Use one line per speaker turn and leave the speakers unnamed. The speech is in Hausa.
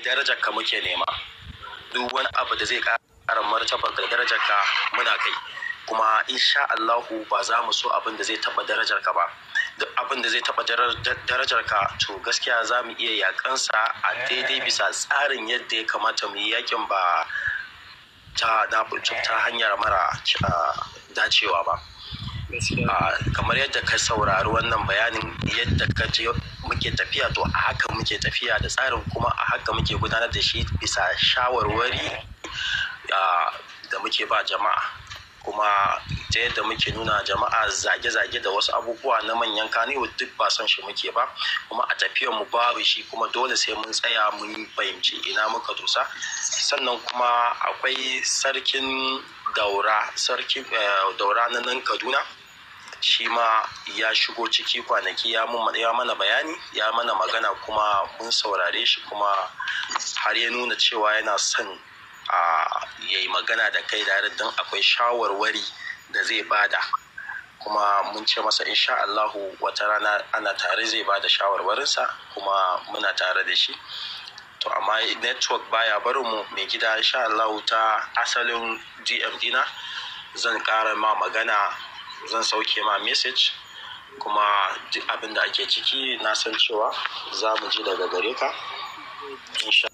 darajar ka muke nema duk wani abu da zai ƙara martabar da darajar ka muna kai kuma insha Allahu ba za mu so abin da zai taɓa darajar ka ba duk abin da zai taɓa darajar ka to gaskiya za mu iya yakansa a daidai bisa tsarin yadda ya kamata mu yi yakin ba ta ta hanyar mara dacewa ba kamar yadda ka saurari wannan bayanin yadda ka je muke tafiya to a haka muke tafiya da tsarin kuma a haka muke gudanar da shi bisa shawarwari da muke ba jama'a kuma ta yadda muke nuna jama'a zage-zage da wasu abubuwa na manyan kaniwo duk ba son shi muke ba kuma a tafiyar mu babu shi kuma dole sai mun tsaya mun fahimci ina muka dosa sannan kuma akwai sarkin daura sarkin daura na nan kaduna shi ma ya shigo ciki kwanaki ya mana bayani ya mana magana kuma mun saurare shi kuma har ya nuna cewa yana son a yayi magana da kai da don akwai shawarwari da zai bada kuma mun ce masa insha Allahu wata rana ana tare zai bada shawarwarinsa kuma muna tare da shi to amma network baya barin mu mai gida insha Allahu ta asalin DM dina zan ƙara ma magana zan sauke ma message kuma duk abin da ake ciki na san cewa za mu ji daga gare ka insha